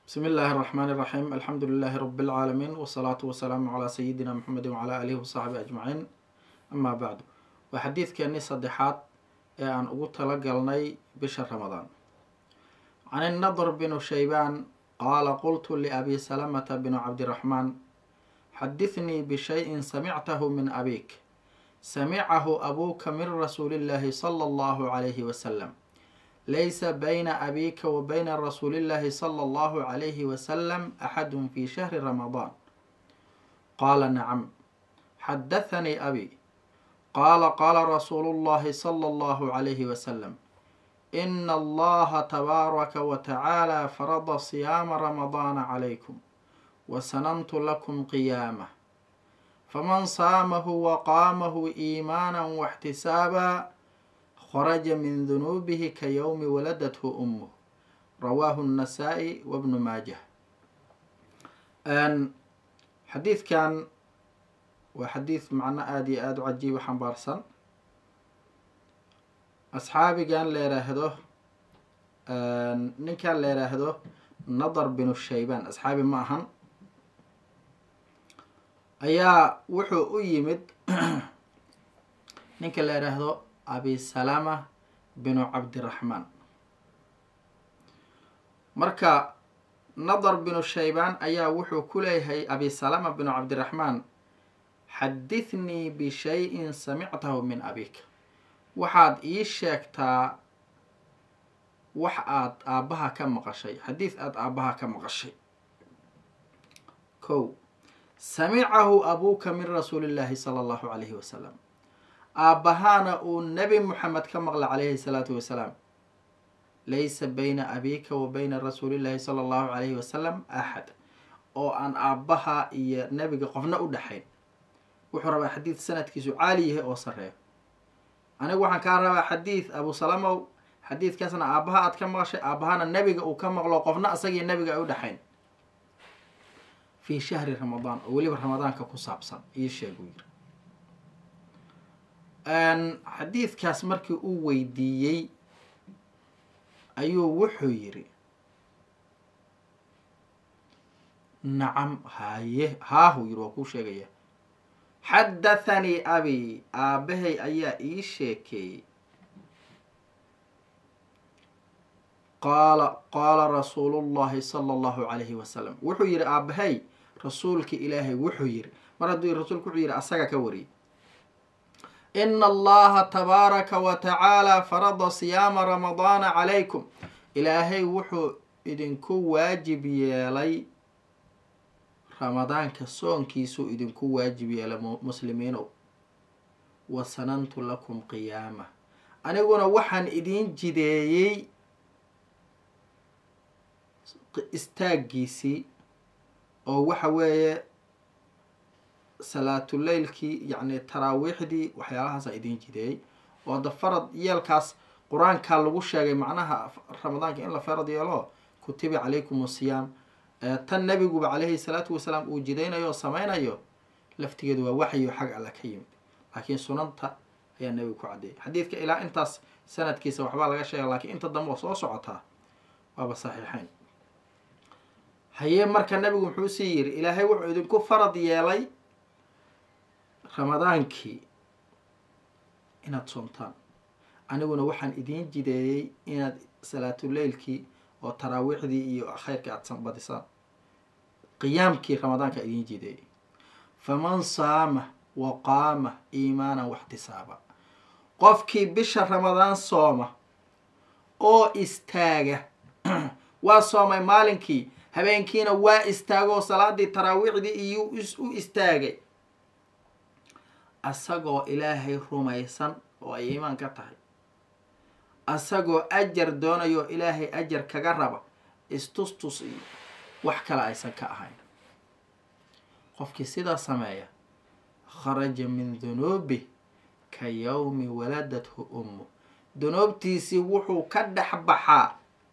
بسم الله الرحمن الرحيم الحمد لله رب العالمين والصلاة والسلام على سيدنا محمد وعلى آله وصحبه أجمعين أما بعد وحديثكeenii saddexaad ee aan ugu talagalnay bisha ramadaan can النضر بن شhيبان qaala qلت لأbي سلمة بن cabدiرحمن xadiثnii بشhيء سمعته من أbيk سمعه أbوka min رasuuل الlahi صلى الله عليه وسلم laysa bayna abika wa bayna rasuuli llahi sala allahu calayhi wasalam axadun fi shahri ramadaan qaala nacam xadathanii abi qaala qaala rasuulu llahi sala allahu calayhi wasalam ina allaha tabaaraka wa tacaala farada siyaama ramadaana calaykum wasanantu lakum qiyaamah faman saamahu wa qaamahu iimaanan waxtisaaba kharaja min dunuubihi ka yowmi waladathu umuh rawaahu الnasaa-i wabnu maajah xadiidkan waa xadiid macno aada iyo aada u cajiiba xambaarsan asxaabigan la yiraahdo ninkan la yiraahdo nadar binu shaybaan asxaabi ma ahan ayaa wuxuu u yimid ninka la yiraahdo abi salama binu cabdiraxmaan marka nadar binu shaybaan ayaa wuxuu ku leeyahay abi salama binu cabdiraxmaan xadithnii bishayin samictahu min abika waxaad ii sheegtaa wax aad aabbaha ka maqashay xadiid aada aabbaha ka maqashay ko samicahu abuuka min rasuuli llaahi sala allahu calayhi wasalam aabbahaana uu nebi moxamed ka maqla calayhi salaatu wasalaam laysa bayna abika wa bayna rasuulillahi sala allahu calayhi wasalam axad oo aan aabbaha iyo nebiga qofna u dhexayn wuxuu rabaa xadiid sanadkiisu caali yahay oo sareeyo anigu waxaan kaa rabaa xadiid abu salamow xadiidkaasna aabbaha aad ka maqashay aabbahana nebiga uu ka maqlo qofna asagii nebiga ay u dhexayn fii shahri ramadaan oo weliba ramadaanka ku saabsan ii sheeguu yiri xadiidkaas markii uu weydiiyey ayuu wuxuu yiri nacam haye haahu yiri waa kuu sheegaya xadathanii abi aabbahay ayaa ii sheekeeyey qaala qaala rasuulu llahi sala allahu calayhi wasalam wuxuu yihi aabbahay rasuulka ilaahay wuxuu yiri mar hadduu rasuulku wuxuu yihi asaga ka wariyay ina allaha tabaaraka wa tacaala farada siyaama ramadaana calaykum ilaahay wuxuu idinku waajib yeelay ramadaanka soonkiisuu idinku waajib yeelay muslimiinow wa sanantu lakum qiyaama aniguna waxaan idiin jideeyey istaaggiisii oo waxa weeye salaatuleylkii yacni taraawiixdii waxyaalahaasa idiin jideeyey oo hadda farad yeelkaas qur-aankaa lagu sheegay macnaha ramadaanka in la farad yeelo kutiba calaykum asiyaam tan nebiguba calayhi salaatu wasalaam uu jidaynayo oo sameynayo laftigeedu waa waxyo xag alla ka yimid laakiin sunanta ayaa nebigu ku caddeeyay xadiidka ilaa intaas sanadkiisa waxbaa laga sheega lakiin inta dambe oo soo socotaa waaba saxiixeyn hayee marka nebigu muxuu sii yiri ilaahay wuxuu idinku farad yeelay ramadaankii inaad soomtaan aniguna waxaan idiin jideeyey inaad salaatuleylkii oo taraawiixdii iyo khayrkii aada badisaan qiyaamkii ramadaanka idiin jideeyey faman saama wa qaama iimaanan waxtisaaba qofkii bisha ramadaan sooma oo istaaga waa soomay maalinkii habeenkiina waa istaagoo salaadii taraawiixdii iyo u istaagay asagoo ilaahay rumaysan oo ay iimaan ka tahay asagoo ajar doonayo ilaahay ajar kaga raba istustus iyo wax kale aysan ka ahayn qofkii sidaa sameeya kharaja min dunuubih ka yowmi waladathu ummu dunuubtiisii wuxuu ka dhex baxaa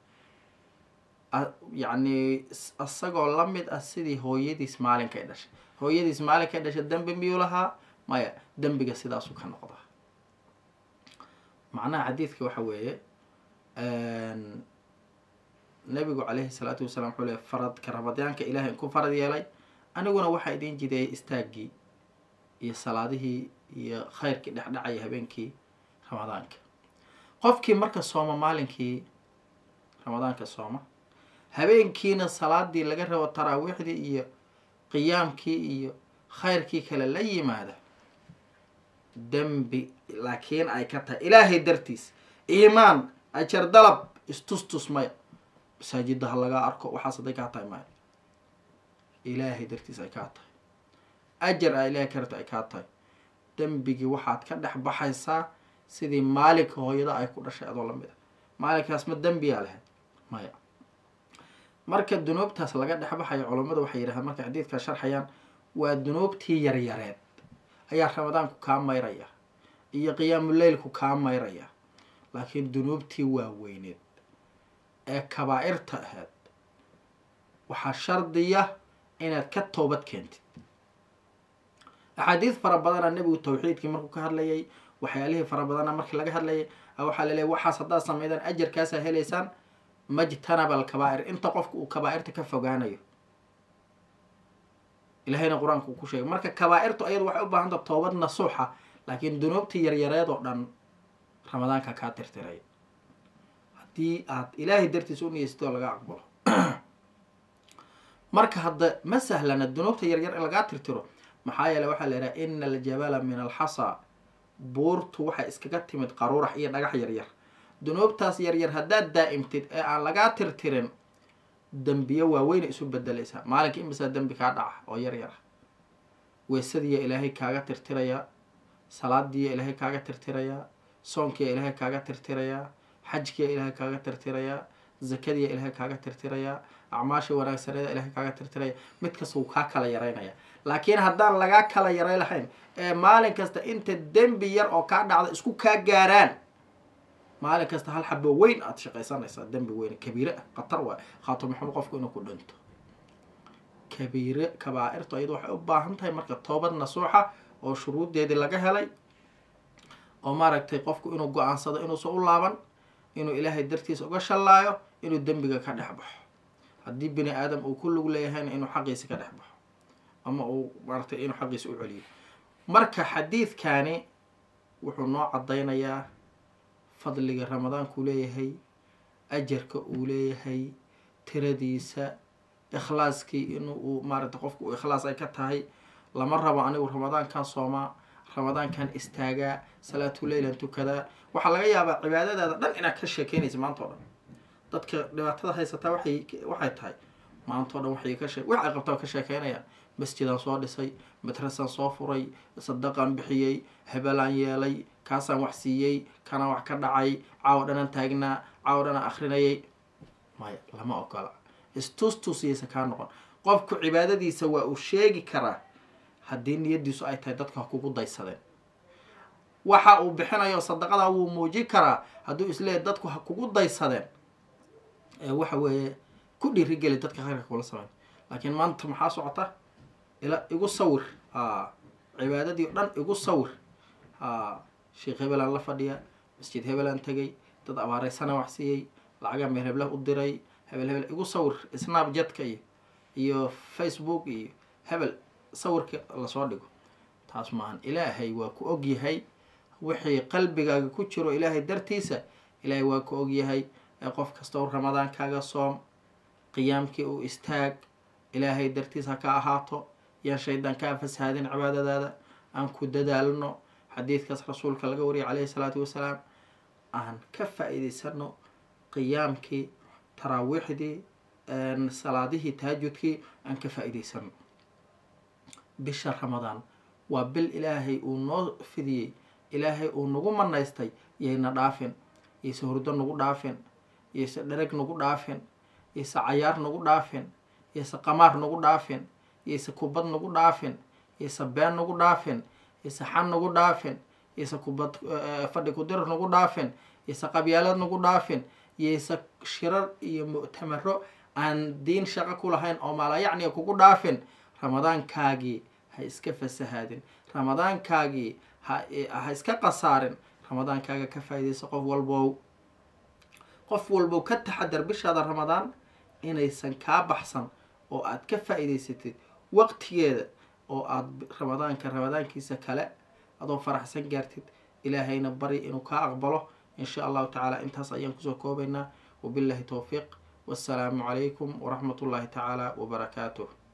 yacni isagoo la mid ah sidii hooyadiis maalinkay dhashay hooyadiis maalinkay dhashay dembi miyuu lahaa maya dembiga sidaasuu ka noqdaa macnaha xadiidka waxa weeye nabigu caleyhi salaatu wasalaam wuxuu leey faradka ramadaanka ilaahay ku farad yeelay aniguna waxaa idiin jideeyay istaaggii iyo salaadihii iyo khayrkii dhexdhacaya habeenkii ramadaanka qofkii marka sooma maalinkii ramadaanka sooma habeenkiina salaadii laga rabo taraawiixdii iyo qiyaamkii iyo khayrkii kale la yimaada dembi laakiin ay ka tahay ilaahay dartiis iimaan ajar dalab istustus maya masaajidda ha lagaa arko waxaas hadday kaa tahay maya ilaahay dartiis ay kaa tahay ajar a ilahay ka rabta ay kaa tahay dembigii waxaad ka dhex baxaysaa sidii maalinka hooyada ay ku dhashay adoo lamid a maalinkaas ma dembiyaa lahayd maya marka dunuubtaas laga dhex baxayo culammadu waxay yidhahdeen markay xadiidkaa sharxayaan waa dunuubtii yaryareed ayaa ramadaanku kaa mayraya iyo qiyaamuleylku kaa mayraya laakiin dunuubtii waaweyneed ee kabaa-irta ahayd waxaa shardiya inaad ka toobad keentid axaadiis fara badana nebigu tawxiidkii markuu ka hadlayay waxyaalihii fara badana markii laga hadlayay waxaa laleeyahy waxaas haddaad sameydaan ajarkaasaa helaysaan majtanaba alkabaa'ir inta qofka uu kabaa-irta ka fogaanayo ilahayna qur-aanka uu ku sheegay marka kabaa-irtu ayadu waxay u baahanta toobad nasuuxa laakiin dunuubtii yaryareed oo dhan ramadaanka kaa tirtiray haddii aad ilaahay dartiis u niyeysatoo laga aqbalo marka hadda ma sahlana dunuubta yaryar in lagaa tirtiro maxaa yeele waxaa la yidhaha ina aljabala min alxasa buurtu waxay iskaga timid qaruurax iyo dhagax yaryar dunuubtaas yaryar haddaad daa'imtid ee aan lagaa tirtirin dembiyo waaweyna isu bedelaysaa maalinka imisaa dembi kaa dhaca oo yaryar ah weysadiiya ilaahay kaaga tirtirayaa salaadiiya ilaahay kaaga tirtirayaa soonkiya ilaahay kaaga tirtirayaa xajkiya ilaahay kaaga tirtirayaa zakadiya ilaahay kaaga tirtirayaa acmaasha wanaagsaneeda ilaahay kaaga tirtiraya mid kasta wuu kaa kala yaraynaya laakiin haddaan lagaa kala yaray lahayn ee maalin kasta inta dembi yar oo kaa dhacda isku kaa gaaraan maalin kasta hal xabo weyn aada shaqaysanaysaa dembi weyn kabiire ah khatar waay khaato maxamed qofku inuu ku dhinto kabiire kabaa-irtu ayadu waxay u baahan tahay marka toobad nasuuxa oo shuruuddeedii laga helay oo maaragtay qofku inuu go-aansado inuusan u laaban inuu ilaahay dartiisa uga shallaayo inuu dembiga ka dhex baxo haddii bini aadam uu ku lug leeyahayna inuu xaqiisa ka dhex baxo ama uu maaragtay inuu xaqiisa u celiyo marka xadiidkani wuxuu noo caddaynayaa fadliga ramadaanku leeyahay ajarka uu leeyahay tiradiisa ikhlaaskii in uu maaragtay qofku uu ikhlaas ay ka tahay lama rabo anigu ramadaankan soomaa ramadaankan istaagaa salaatuleylan tukadaa waxaa laga yaabaa cibaadadaada dhan inaad ka sheekeynaysa maanta o dhan dadka dhibaatada haysataa waxay waxay tahay maanta o dhan waxay ka shee wax ay qabtaa ka sheekeynayaan masjidaan soo dhisay madrasaan soo furay sadaqaan bixiyey hebelaan yeelay kaasaan wax siiyey kanaan wax ka dhacay caawo dhanaan taagnaa caawo dhanaan akrinayay maya lama ogola istustusiyaysa kaa noqon qofku cibaadadiisa waa uu sheegi karaa haddii niyadiisu ay tahay dadka ha kugu daysadeen waxa uu bixinayo sadaqadaa wuu muujin karaa hadduu isleeyahy dadku ha kugu daysadeen waxa weeye ku dhiirigeli dadka khayrka kula sameyn laakiin maanta maxaa socota ila igu sawir a cibaadadii o dhan igu sawir a sheekh hebelaan la fadhiya masjid hebelaan tegay dad abaareysana wax siiyey lacagaa meel heblah u diray hebel hebel igu sawir snapjetka iyo iyo facebook iyo hebel sawirka lasoo dhigo taas maahan ilaahay waa ku ogyahay wixii qalbigaaga ku jiro ilaahay dartiisa ilaahay waa ku ogyahay ee qof kasta u ramadaankaaga soom qiyaamkii uu istaag ilaahay dartiis ha ka ahaato yaan shaydaan kaa fasahaadin cibaadadaada aan ku dadaalno xadiidkaas rasuulka laga wariyay caleyhi salaatu wasalaam aan ka faa-iideysano qiyaamkii taraawiixdii salaadihii taajudkii aan ka faa-iideysano bisha ramadaan waa bil ilaahay uu noo fidiyey ilaahay uu nagu manaystay yayna dhaafin yayse hurdo nagu dhaafin yayse dhereg nagu dhaafin yayse cayaar nagu dhaafin yayse qamaar nagu dhaafin yayse kubad nagu dhaafin yayse been nagu dhaafin yayse xan nagu dhaafin yayse kubad fadhi kudir nagu dhaafin yayse qabyaalad nagu dhaafin yayse shirar iyo mu'tamaro aan diin shaqo ku lahayn oo maalayacniga kugu dhaafin ramadaankaagii ha iska fasahaadin ramadaankaagii ha ha iska qasaarin ramadaankaaga ka faa-ideysa qof walbow qof walbow ka taxadar bishaada ramadaan inaysan kaa baxsan oo aad ka faa-iideysatid waqtigeeda oo aada ramadaanka ramadaankiisa kale adoo faraxsan gaartid ilaahayna bari inuu kaa aqbalo in sha allahu tacaala intaas ayaan kusoo koobaynaa wabillahi towfiiq wassalaamu calaykum waraxmat ullaahi tacaala wabarakaatuh